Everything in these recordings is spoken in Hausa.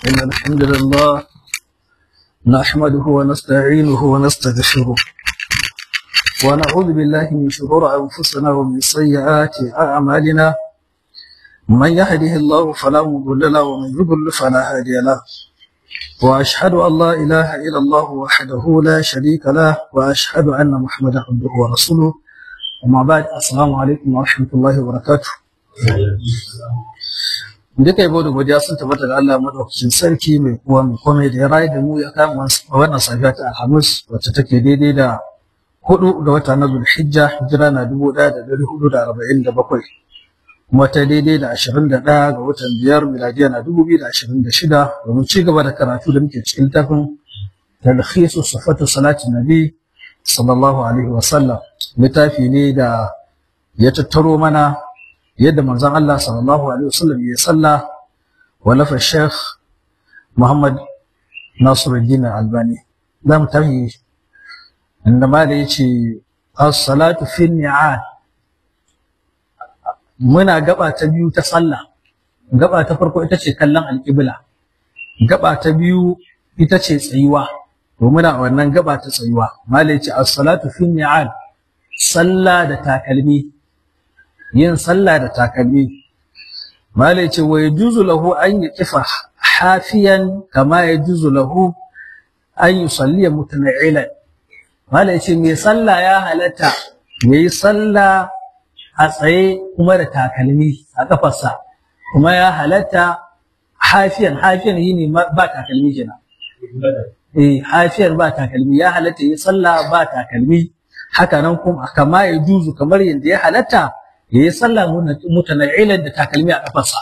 إن الحمد لله نحمده ونستعينه ونستغفره ونعوذ بالله من شرور أنفسنا ومن سيئات أعمالنا من يهده الله فلا مضل له ومن يضلل فلا هادي له وأشهد أن لا إله إلا الله وحده لا شريك له وأشهد أن محمدا عبده ورسوله وما بعد السلام عليكم ورحمة الله وبركاته duka yabo da godiya sun tabbata da Allah madaukakin sarki mai kuwa mai komai da ya rayu da mu ya kama wannan safiya ta Alhamis wacce take daidai da hudu ga wata na Zulhijja hijira na dubu ɗaya da dari hudu da arba'in da bakwai kuma ta daidai da ashirin da ɗaya ga watan biyar miladiya na dubu biyu da ashirin da shida domin ci gaba da karatu da muke cikin littafin talhisu sufatu salatin nabi sallallahu alaihi wa sallam littafi ne da ya tattaro mana yadda manzon Allah sallallahu alaihi wasallam ya salla walafa Sheikh Muhammad Nasiruddin Albani za mu tafi inda ma da yace as-salatu fi ni'al muna gaba ta biyu ta sallah gaba ta farko ita ce kallon alƙibla gaba ta biyu ita ce tsayuwa to muna wannan gaba ta tsayuwa malai ce as-salatu fi ni'al sallah da takalmi yin sallah da takalmi malai ce wa yajuzu lahu an yaqifa hafiyan kama yajuzu lahu an yusalli mutana'ilan malai ce mai sallah ya halatta yayi sallah a tsaye kuma da takalmi a kafarsa kuma ya halatta hafiyan hafiyan yini ba takalmi kenan eh hafiyan ba takalmi ya halatta yayi sallah ba takalmi haka nan kuma kama yajuzu kamar yadda ya halatta ya yi sallah mutana'ilan da takalmi a kafarsa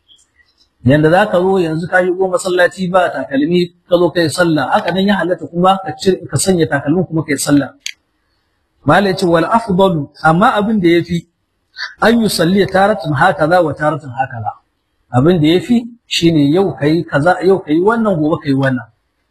yanda za ka zo yanzu ka shigo masallaci ba takalmi ka zo kai sallah haka nan ya halatta kuma ka sanya takalmin kuma kai sallah mala ce wal afdalu amma abin da yafi an yi salli taratan hakaza wa taratan hakaza abin da yafi shine yau kai kaza yau kai wannan gobe kai wannan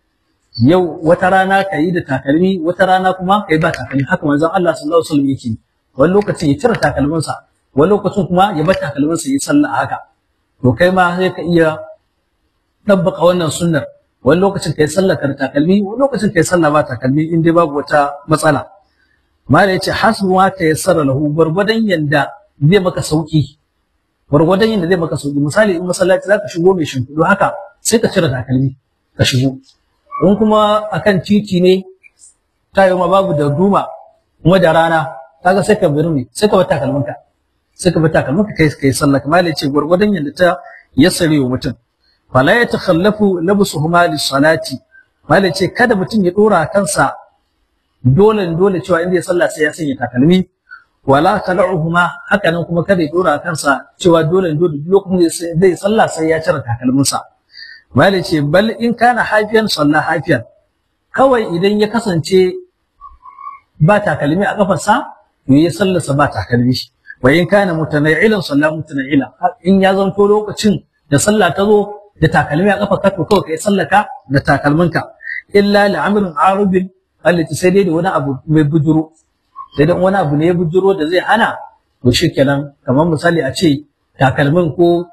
yau wata rana kai da takalmi wata rana kuma kai ba takalmi haka manzon Allah sallallahu alaihi wasallam yake wani lokacin ya cire takalminsa wani lokacin kuma ya bar takalminsa ya sallah haka to kai ma sai ka iya dabbaka wannan sunnar wani lokacin kai sallah kar takalmi wani lokacin kai sallah ba takalmi in dai babu wata matsala mala yace hasbu ma ta yassara lahu gwargwadon yanda zai maka sauki gwargwadon yanda zai maka sauki misali in masallaci zaka shigo mai shimfiɗu haka sai ka cire takalmi ka shigo in kuma akan titi ne tayo ma babu da duma kuma da rana kaga sai ka birni sai ka bar takalminka sai ka bar takalminka kai kai sallah kamar yace gurgurdan yanda ta yassare wa mutum fala ya takhallafu labsuhuma lis-salati mal yace kada mutum ya dora kansa dole dole cewa inda ya sallah sai ya sanya takalmi wala tal'uhuma haka nan kuma kada ya dora kansa cewa dole dole lokacin da zai sallah sai ya cire takalminsa mal yace bal in kana hafiyan sallah hafiyan kawai idan ya kasance ba takalmi a kafarsa to ya sallasa ba takalmi shi wa in kana mutana'ilan sallah mutana'ila in ya zanto lokacin da sallah ta zo da takalmi a kafa ka to kawai kai sallaka da takalminka illa li'amrin arubin allati sai dai da wani abu mai bujuro sai dai wani abu ne ya bujuro da zai hana to shikenan kamar misali a ce takalmin ko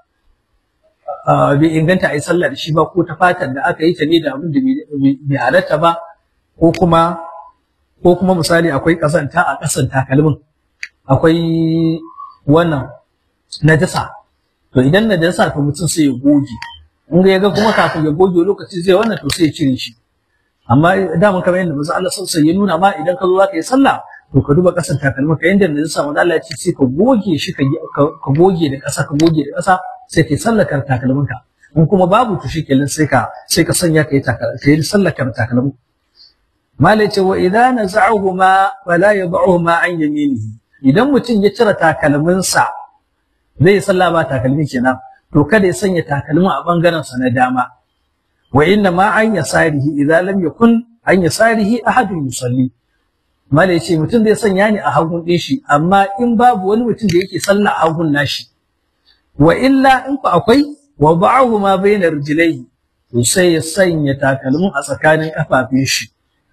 bai inganta a yi sallah da shi ba ko ta fatan da aka yi ta ne da abin da bai halatta ba ko kuma ko kuma misali akwai ƙazanta a ƙasan takalmin akwai wannan najasa to idan najasa to mutum sai ya goge in ga yaga kuma kafin ya goge lokaci zai wannan to sai ya cire shi amma da mun kamar yadda manzo Allah sallallahu ya nuna ma idan ka zo zaka yi sallah to ka duba ƙasan takalmin ka yanda najasa manzo Allah ya ce sai ka goge shi ka goge da ƙasa ka goge da ƙasa sai ka yi sallar takalmin ka in kuma babu to shikenan sai ka sai ka sanya ka yi sallar takalmin Malai ce wa idan naza'uhuma fala yad'uhuma an yaminihi idan mutum ya cire takalminsa zai yi sallah ba takalmi kenan to kada ya sanya takalmin a bangaren sa na dama wa inna ma an yasarihi idza lam yakun an yasarihi ahadun yusalli Malai ce mutum zai sanya ni a hagun din shi amma in babu wani mutum da yake sallah a hagun nashi wa illa in fa akwai wa ba'ahuma bayna rijlaihi to sai ya sanya takalmin a tsakanin kafafun shi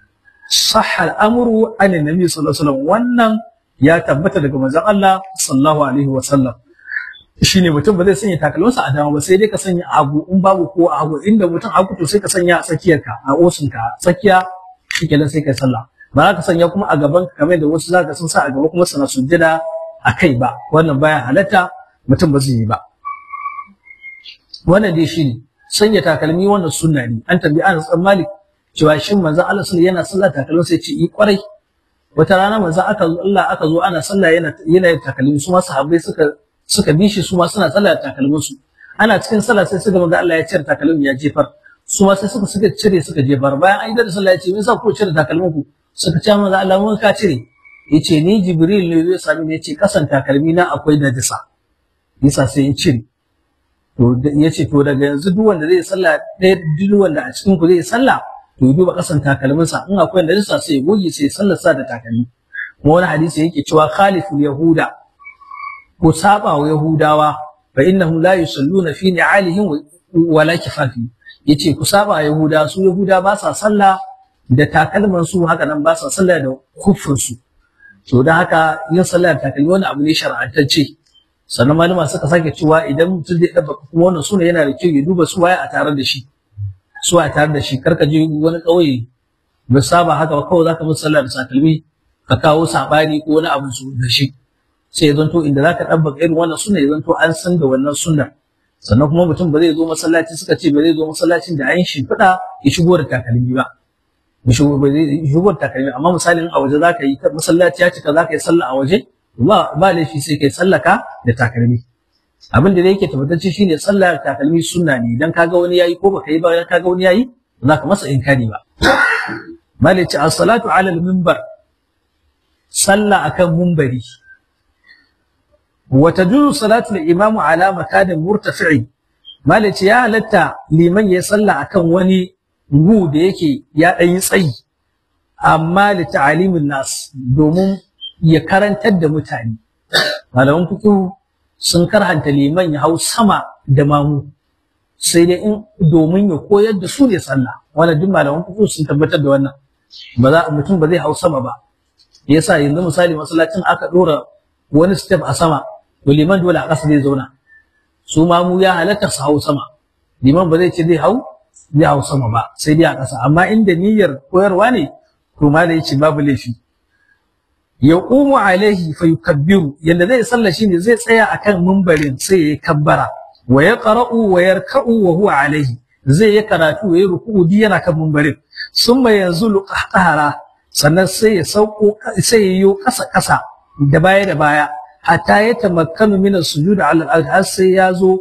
صح الامر عن النبي صلى الله عليه وسلم wannan ya tabbata daga manzon Allah sallallahu alaihi wasallam shine mutum ba zai sanya takalminsa a dama ba sai dai ka sanya hagu in babu ko a hagu inda mutum hagu to sai ka sanya a tsakiyarka a osinka tsakiya shikenan sai kai sallah ba za ka sanya kuma a gaban ka kamar da wasu zaka sun sa a gaba kuma suna sujjada a kai ba wannan baya halatta mutum ba zai yi ba wannan dai shine sanya takalmi wannan sunna ne an tambayi Anas bin Malik cewa shin manzon Allah sallallahu yana sallah takalmin sai ce yi kwarai wata rana manzon aka Allah aka zo ana sallah yana yana takalmi su ma sahabbai suka suka bi shi su ma suna sallah da takalmin su ana cikin sallah sai suka ga Allah ya cire takalmin ya jefar su ma sai suka suka cire suka jefar bayan an yi da sallah ya ce me yasa ku cire takalmin ku suka ce manzo Allah mun ka cire yace ni Jibril ne zai sami ne yace kasan takalmi na akwai najisa yasa sai in cire to yace to daga yanzu duk wanda zai sallah ɗaya duk wanda a cikin ku zai sallah to ya duba kasan takalmin sa in akwai najisa sai ya goge sai sallar sa da takalmi kuma wani hadisi yake cewa khaliful yahuda ko saba wa yahudawa fa innahum la yusalluna fi ni'alihim wala kifafi yace ku saba yahuda su yahuda ba sa sallah da takalman su haka nan ba sa sallah da kuffin su to dan haka yin sallah da takalmi wani abu ne shar'antacce sannan malama suka sake cewa idan mutum zai dabba kuma wannan suna yana da kyau ya duba su waye a tare da shi su a tare da shi karka je wani kauye ba saba haka ba kawai zaka musu sallah da takalmi ka kawo sabani ko wani abu su da shi sai ya zanto inda zaka dabbaka irin wannan sunna ya zanto an san da wannan sunnar sannan kuma mutum ba zai zo masallaci suka ce ba zai zo masallacin da an shimfiɗa ya shigo da takalmi ba ya shigo ba zai shigo da takalmi amma misalin a waje zaka yi masallaci ya cika zaka yi sallah a waje ba ba laifi sai kai sallaka da takalmi abin da yake tabbatacce shine sallah da takalmi sunna ne idan kaga wani yayi ko baka yi ba kaga wani yayi ba za ka masa inkari ba malici as-salatu ala al-minbar sallah akan munbari وتجوز صلاة الإمام على مكان مرتفع مالك يا لتا لمن يصلى أكن وني نو da yake ya ɗan yi tsayi amma li ta'alimin nas domin ya karantar da mutane malaman fiqh sun karhanta liman ya hau sama da mamu sai dai in domin ya koyar da su ne sallah wannan duk malaman fiqh sun tabbatar da wannan ba za mutum ba zai hau sama ba yasa yanzu misali masallacin aka dora wani step a sama to liman dole a ƙasa zai zauna su ma mu ya halatta su hau sama liman ba zai ce zai hau zai hau sama ba sai dai a ƙasa amma inda niyyar koyarwa ne to ma da yace babu laifi ya umu alaihi fa yukabbiru yanda zai sallah shine zai tsaya akan mimbarin sai ya kabbara wa ya qara'u wa yarka'u wa huwa alaihi zai yi karatu ya yi ruku'u di yana kan mimbarin summa yanzulu qahqara sannan sai ya sauko sai ya yi ƙasa ƙasa da baya da baya hatta ya tamakkanu min as-sujud ala al sai ya zo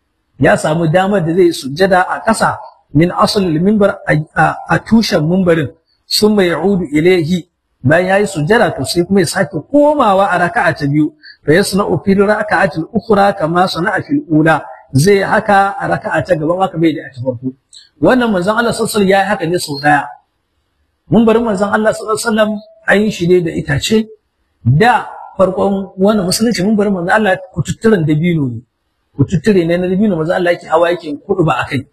ya samu damar da zai sujjada a ƙasa min asl al-minbar a tushen minbarin summa ya'udu ilayhi bayan yayi sujjada to sai kuma ya sake komawa a raka'a ta biyu fa yasna'u fil raka'ati al-ukhra kama sana'a fil ula zai haka a raka'a ta gaban haka bai da ta farko wannan manzon Allah sallallahu alaihi wasallam yayi haka ne sau daya minbarin manzon Allah sallallahu alaihi wasallam an yi shi ne da itace da farkon wannan musulunci mun bari manzo Allah kututturen dabino ne kututture ne na dabino manzo Allah yake hawa yake kudu ba akai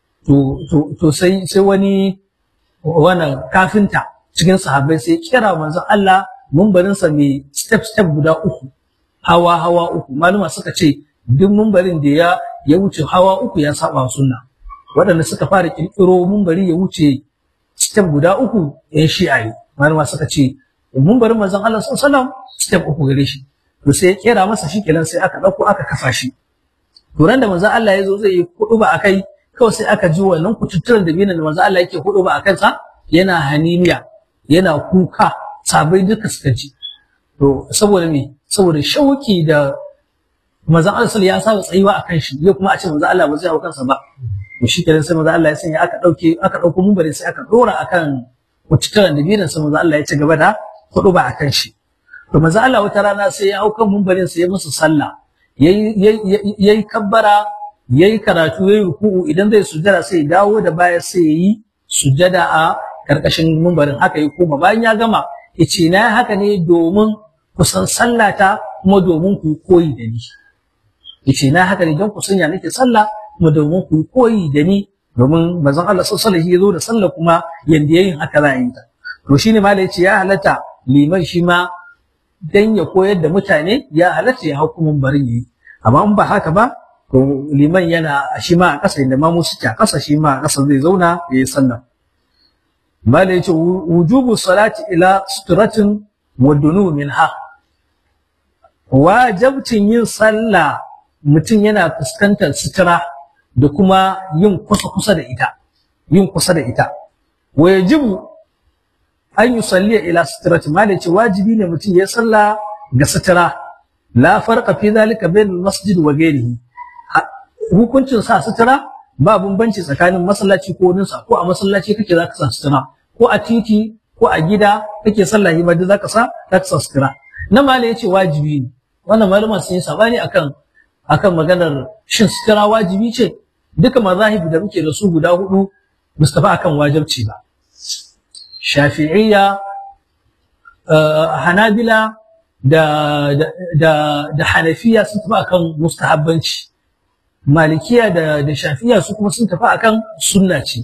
to to to sai sai wani wannan kafinta cikin sahabbai sai kira manzo Allah mumbarin sa mai step step guda uku hawa hawa uku maluma suka ce duk mumbarin da ya ya wuce hawa uku ya saba sunna waɗanda suka fara kirkiro mumbari ya wuce step guda uku yan shi'a ne maluma suka ce mumbarin manzon Allah sallallahu alaihi wasallam step uku gare shi to sai ya kera masa shi kenan sai aka dauko aka kafa shi to ran da manzon Allah ya zo zai yi kudu ba akai kawai sai aka ji wannan kututturen da binan da manzon Allah yake kudu ba akan sa yana haniniya yana kuka sabai duka suka ji to saboda me saboda shauki da manzon Allah sallallahu ya saba tsayuwa akan shi ya kuma a ce manzon Allah ba zai hau kansa ba to shi kenan sai manzon Allah ya sanya aka dauke aka dauko mumbarin sai aka dora akan kututturen da binan sai manzon Allah ya ci gaba da kudu ba akan shi to manzo Allah wata rana sai ya hau kan mumbarin sai ya musu sallah yayi yayi kabbara yayi karatu yayi ruku'u idan zai sujada sai dawo da baya sai yayi sujada a karkashin mumbarin haka yi koma bayan ya gama yace na haka ne domin kusan sallata kuma domin ku koyi da ni yace na haka ne don ku sanya nake sallah kuma domin ku koyi da ni domin manzon Allah sallallahu alaihi wasallam ya zo da sallah kuma yanda yayin haka za a yi ta to shine malai yace ya halatta liman shi ma dan ya koyar da mutane ya halatta ya hukumin barin yi amma in ba haka ba to liman yana shi ma a ƙasa inda mamu suke a ƙasa shi ma a ƙasa zai zauna ya yi sallah mala yace wujubu salati ila suturatin wa dunu minha wajabcin yin sallah mutum yana fuskantar sutura da kuma yin kusa kusa da ita yin kusa da ita wa yajibu an yusalli ila suturati mala yace wajibi ne mutum ya sallah ga sutura la farqa fi dhalika bain masjid wa ghairihi hukuncin sa sutura ba bambanci tsakanin masallaci ko wurinsa ko a masallaci kake zaka sa sutura ko a titi ko a gida kake sallah ma duk zaka sa zaka sa sutura na mala yace wajibi ne wannan malama sun yi sabani akan akan maganar shin sutura wajibi ce duka mazahib da muke da su guda hudu mustafa akan wajibci ba shafi'iyya hanabila da da da hanafiya sun tafi akan mustahabbanci malikiya da da shafiya su kuma sun tafi akan sunna ce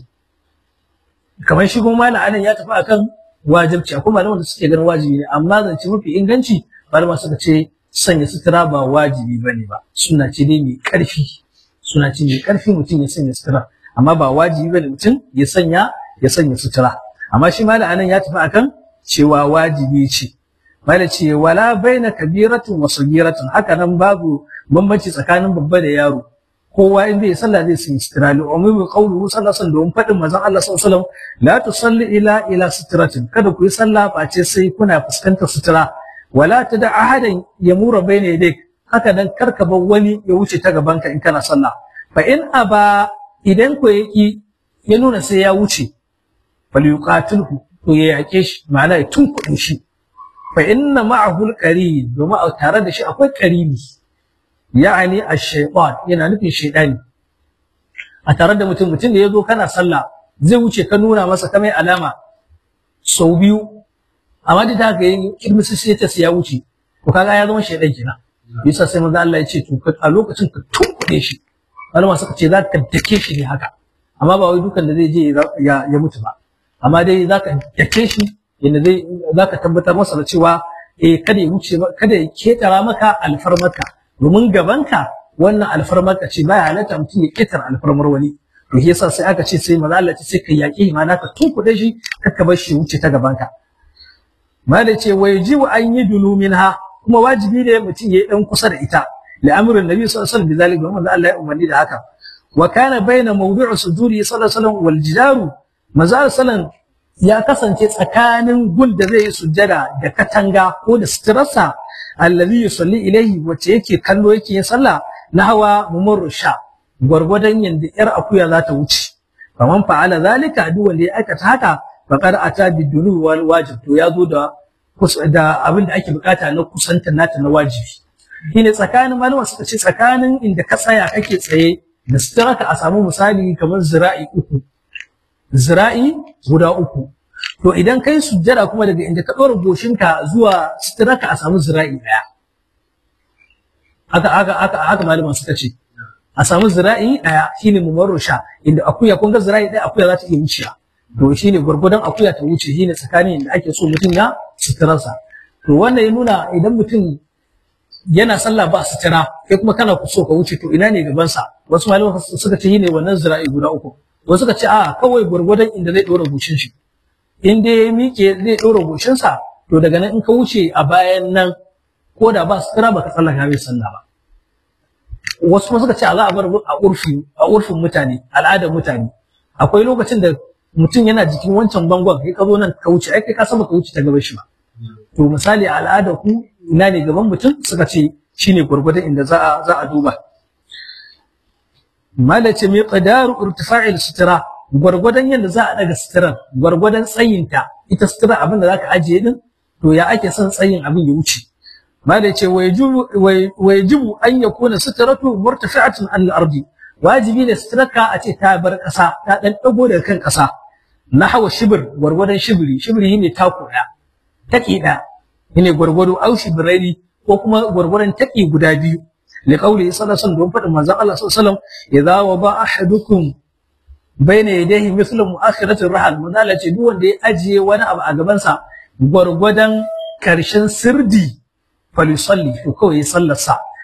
kamar shi kuma malam anan ya tafi akan wajibci akwai malaman da suke ganin wajibi ne amma zance mafi inganci malama suka ce sanya sutura ba wajibi bane ba sunna ce dai mai karfi suna ce mai karfi mutum ya sanya sutura amma ba wajibi bane mutum ya sanya ya sanya sutura amma shi malam anan ya tafi akan cewa wajibi ce malam ce wala baina kabiratin wa sagiratin haka nan babu bambanci tsakanin babba da yaro kowa in zai sallah zai sun sutura li umumi qawluhu sallallahu alaihi wasallam fadin manzon Allah sallallahu alaihi wasallam la tusalli ila ila sutratin kada ku yi sallah face sai kuna fuskantar sutura wala tada ahadan yamura bayna yadayk haka dan karka bar wani ya wuce ta gaban ka in kana sallah fa in aba idan ku yaki ya nuna sai ya wuce fal yuqatilhu to ya yake shi ma'ana ya tunkuɗe shi fa inna ma'ahu al-qarin domin tare da shi akwai qarini ya'ani ash-shaytan yana nufin shaydani a tare da mutum mutum da yazo kana sallah zai wuce ka nuna masa kamar alama sau biyu amma da ta ga yin kirmisi sai ta ya wuce to kaga ya zama shaydan kenan yasa sai manzo Allah ya ce to a lokacin ka tunkuɗe shi malama suka ce za ka dake shi ne haka amma ba wai dukan da zai je ya ya mutu ba amma dai za ka dake shi yadda zai za ka tabbatar masa da cewa eh kada ya wuce kada ya ketara maka alfarmarka domin gabanka wannan alfarmarka ce baya halatta mutum ya ketara alfarmar wani to shi yasa sai aka ce sai maza Allah ce sai ka yaƙi ma naka tunkuɗe shi kaka bar shi wuce ta gabanka malai ce wa yajibu an yi dunu minha kuma wajibi ne mutum ya yi dan kusa da ita li'amrin nabi sallallahu alaihi wasallam bizalika domin Allah ya umarni da haka wa kana baina mawdu'u sujudi sallallahu alaihi wasallam wal jidaru maza sallallahu ya kasance tsakanin gun da zai yi sujjada da katanga ko da suturarsa allazi yusalli ilaihi wacce yake kallo yake yin sallah na hawa mumurru sha gwargwadon yanda yar akuya za ta wuce faman fa'ala zalika duk wanda ya aikata haka faqad ata bidunu wal wajib to ya zo da da abin da ake bukata na kusanta nata na wajibi shine tsakanin malama suka ce tsakanin inda ka tsaya kake tsaye da suturarka a samu misali kamar zira'i uku zira'i guda uku to idan kai sujjada kuma daga inda ka ɗora goshinka zuwa suturarka a samu zira'i ɗaya haka haka haka haka malaman suka ce a samu zira'i ɗaya shine mumarro sha inda akuya kun ga zira'i ɗaya akuya za ta iya wuciya to shine gwargwadon akuya ta wuce shine tsakanin inda ake so mutum ya suturarsa to wannan ya nuna idan mutum yana sallah ba sutura kai kuma kana so ka wuce to ina ne gabansa wasu malaman suka ce shine wannan zira'i guda uku wasu suka ce a kawai gwargwadon inda zai ɗora goshin shi in dai ya miƙe zai ɗora goshinsa to daga nan in ka wuce a bayan nan ko da ba sutura ba ka tsallaka bai sallah ba wasu kuma suka ce a za a bar a urfi a urfin mutane al'adar mutane akwai lokacin da mutum yana jikin wancan bangon kai ka zo nan ka wuce ai kai ka san ka wuce ta gaban shi ba to misali a al'adar ku ina ne gaban mutum suka ce shine gwargwadon inda za a za a duba malace mai qadaru irtifa'il sutura gwargwadon yadda za a daga suturar gwargwadon tsayinta ita sutura abin da zaka ajiye din to ya ake son tsayin abin ya wuce malace wa yajibu an yakuna suturatu murtafi'atun an al-ardi wajibi ne suturarka a ce ta bar kasa ta dan dago daga kan kasa nahwa shibir gwargwadon shibiri shibiri ne tako daya taki daya ne gwargwado au shibiraini ko kuma gwargwadon taki guda biyu لقوله صلى الله عليه وسلم فدin manzon Allah sallallahu alaihi wasallam idza waba ahadukum baina yadayhi mithlu mu'akhiratir rahal manzala ce duk wanda ya ajiye wani abu a gaban sa gwargwadon karshen sirdi falisalli to kawai ya sallarsa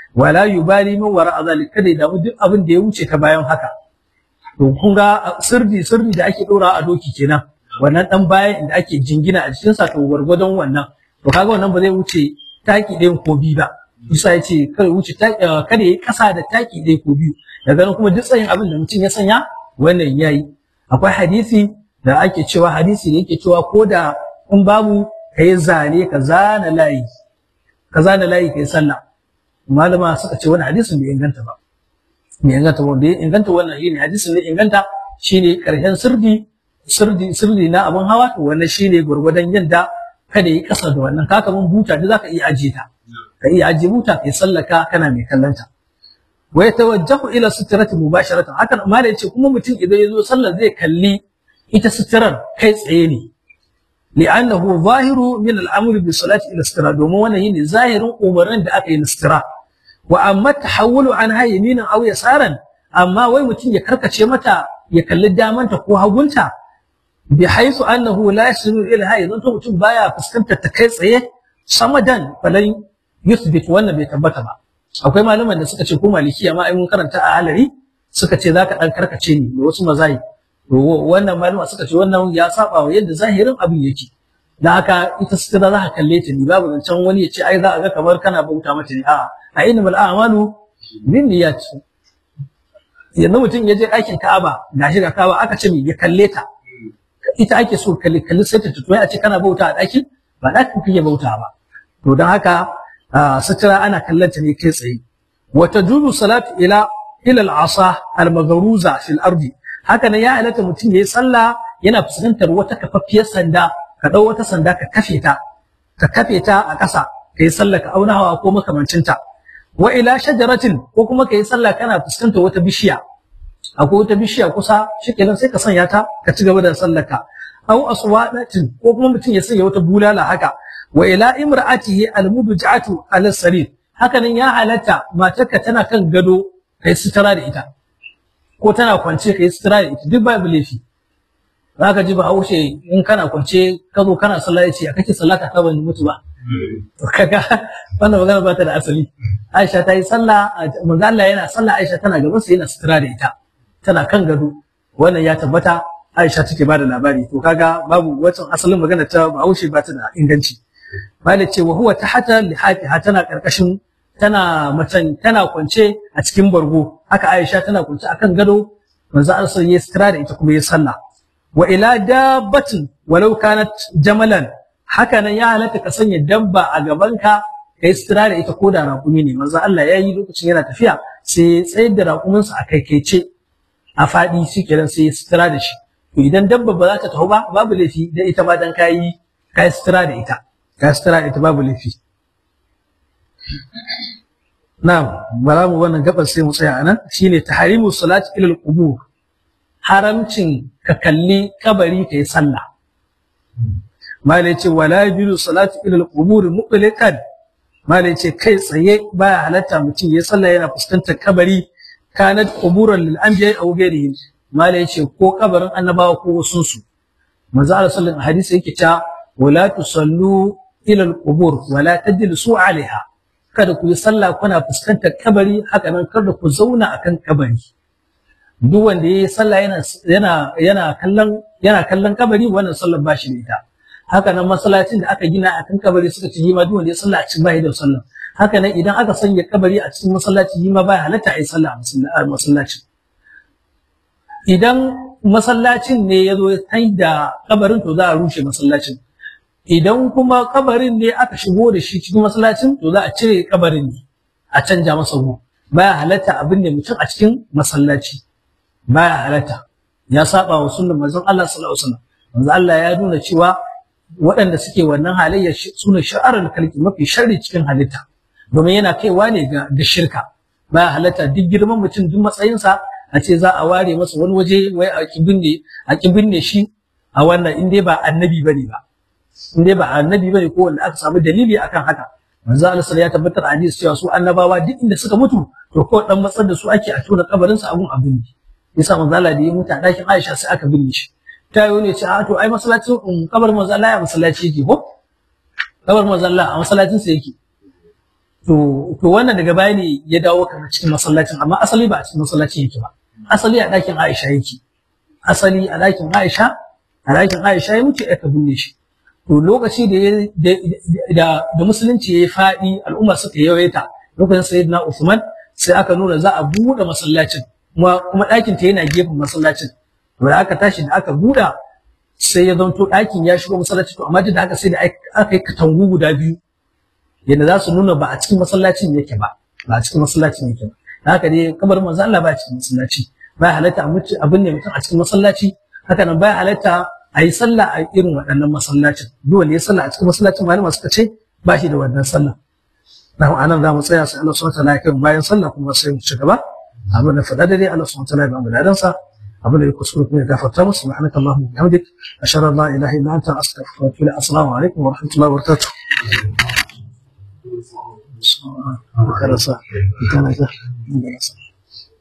wala yubali min wara azalik kada ya damu duk abin da ya wuce ta bayan haka to kun ga sirri sirri da ake dora a doki kenan wannan dan bayan da ake jingina a cikin sa to gwargwadon wannan to kaga wannan ba zai wuce taki ɗayan ko biyu ba Isa ya ce kada wuce kada yayi kasa da taki ɗaya ko biyu daga nan kuma duk tsayin abin da mutum ya sanya wannan yayi akwai hadisi da ake cewa hadisi da yake cewa ko da in babu kai zane ka zana layi ka zana layi kai sallah malama suka ce wani hadisin bai inganta ba bai inganta ba bai inganta wannan shine hadisin ne inganta shine karshen sirdi sirdi sirdi na abin hawa to wannan shine gurgurdan yadda kada yi kasa da wannan kaka mun buta da zaka iya ajiye ta ka iya ajiye buta kai sallaka kana mai kallanta wa yatawajjahu ila sitrati mubasharatan hakan malai yace kuma mutum idan yazo sallar zai kalli ita sitrar kai tsaye ne li'annahu zahiru min al-amr bi salati ila sitra domin wannan yine zahirin umarnin da aka yi na sitira wa amma tahawulu an ha yaminan aw yasaran amma wai mutum ya karkace mata ya kalli damanta ko hagunta bi haythu annahu la yasiru ila ha yanzu mutum baya fuskantar ta kai tsaye samadan falan yuthbit wannan bai tabbata ba akwai malaman da suka ce ko malikiya ma ai mun karanta a halari suka ce zaka dan karkace ni da wasu mazai to wannan malama suka ce wannan ya saba wa yadda zahirin abin yake da haka ita sutura za ka kalle ta ni babu zancen wani ya ce ai za a ga kamar kana bauta mata ne a'a a innamal a'malu bin niyyat yanzu mutum ya je aikin Ka'aba gashi ga Ka'aba aka ce ya kalle ta ita ake so kalli kalli sai ta tutoyi a ce kana bauta a ɗakin ba ɗakin kake bauta ba to don haka sutura ana kallon ta ne kai tsaye wa tajuzu salatu ila ila al-asa al-maghruza fil ardi haka nan ya halatta mutum yayi sallah yana fuskantar wata kafaffiyar sanda ka dau wata sanda ka kafe ta ka kafe ta a ƙasa ka yi sallah ka auna hawa ko makamancin ta wa ila shajaratin ko kuma ka yi sallah kana fuskantar wata bishiya akwai wata bishiya kusa shikenan sai ka sanya ta ka ci gaba da sallar ka aw aswadatin ko kuma mutum ya sanya wata bulala haka wa ila imra'atihi almubja'atu ala sarir haka nan ya halatta matarka tana kan gado kai sutura da ita ko tana kwance kai sutura da ita duk babu laifi zaka ji ba haushe in kana kwance ka zo kana sallah ya ce a kake sallah ka ban mutu ba kaga wannan magana ba ta da asali Aisha ta yi sallah manzo Allah yana sallah Aisha tana gaban sa yana sutura da ita tana kan gado wannan ya tabbata Aisha take bada labari to kaga babu wacin asalin magana ta Bahaushe ba ta da inganci Malik ce wa huwa tahta lihafiha tana karkashin tana macen tana kwance a cikin bargo haka Aisha tana kwance akan gado manzo Allah ya sutura da ita kuma ya sallah wa ila dabbatin walau kanat jamalan haka nan ya halatta ka sanya dabba a gabanka kai sutura da ita ko da raƙumi ne manzo Allah ya yi lokacin yana tafiya sai ya tsayar da raƙuminsa a kaikaice a faɗi shi kenan sai ya sutura da shi to idan dabba ba za ta taho ba babu laifi da ita ma dan kayi kayi sutura da ita kayi sutura da ita babu laifi na'am bara mu wannan gabar sai mu tsaya anan shine tahrimu salati ila al-qubur haramcin ka kalli kabari kai sallah malai ce wala yajuzu salatu ila al-qubur mutlaqan malai ce kai tsaye baya halatta mutum ya sallah yana fuskantar kabari kanat quburan lil anbiya aw ghairihim malai ce ko kabarin annabawa ko wasun su manzo Allah sallallahu alaihi hadisi yake cewa wala tusallu ila al-qubur wala tajlisu alaiha kada ku yi sallah kuna fuskantar kabari haka nan kada ku zauna akan kabari duk wanda yayi sallah yana yana yana kallon yana kallon kabari wannan sallar ba shi da ita haka nan masallacin da aka gina akan kabari suka ci jima duk wanda ya sallah a cikin bai da sallah haka nan idan aka sanya kabari a cikin masallaci jima bai halatta a yi sallah a masallacin idan masallacin ne ya zo ya da kabarin to za a rushe masallacin idan kuma kabarin ne aka shigo da shi cikin masallacin to za a cire kabarin ne a canja masa gu baya halatta abin da mutum a cikin masallaci baya halatta ya saba wa sunnar manzon Allah sallallahu alaihi wasallam manzon Allah ya nuna cewa waɗanda suke wannan halayya sune sha'arar kalki mafi sharri cikin halitta domin yana kaiwa ne ga ga shirka baya halatta duk girman mutum duk matsayinsa a ce za a ware masa wani waje wai a kibinne a kibinne shi a wannan in dai ba annabi bane ba in dai ba annabi bane ko wanda aka samu dalili akan haka manzo Allah sallallahu ya tabbatar a hadisi cewa su annabawa duk inda suka mutu to ko dan matsar da su ake a tona kabarin su abun abin ne yasa manzo Allah da ya mutu a dakin Aisha sai aka binne shi ta yi ne ce a to ai masallacin kabarin manzo Allah ya masallaci yake ko kabarin manzo Allah a masallacin sa yake to to wannan daga baya ne ya dawo kamar cikin masallacin amma asali ba a cikin masallacin yake ba asali a ɗakin Aisha yake asali a ɗakin Aisha a ɗakin Aisha ya mutu aka binne shi to lokaci da da da musulunci yayi faɗi al'umma suka yawaita lokacin sayyidina Uthman sai aka nuna za a buɗe masallacin kuma kuma ɗakin ta yana gefen masallacin to da aka tashi da aka buɗe sai ya zanto ɗakin ya shigo masallaci to amma duk da haka sai da aka yi katangu guda biyu yadda za su nuna ba a cikin masallacin yake ba ba a cikin masallacin yake ba da haka dai kabarin manzo Allah ba a cikin masallaci ba halatta abin ne mutum a cikin masallaci haka nan ba halatta a yi sallah a irin waɗannan masallacin duk wanda ya sallah a cikin masallacin malama suka ce ba shi da wannan sallah na anan za mu tsaya sai Allah subhanahu wa ta'ala ya kai bayan sallah kuma sai mu ci gaba abin da faɗa dai Allah subhanahu wa ta'ala ya ba mu ladansa abin da ya kuskure kuma ya gafarta musu subhanaka allahumma wa bihamdik ashhadu an la ilaha illa anta astaghfiruka wa atubu ilaik assalamu alaikum wa rahmatullahi wa barakatuh Karasa, ita na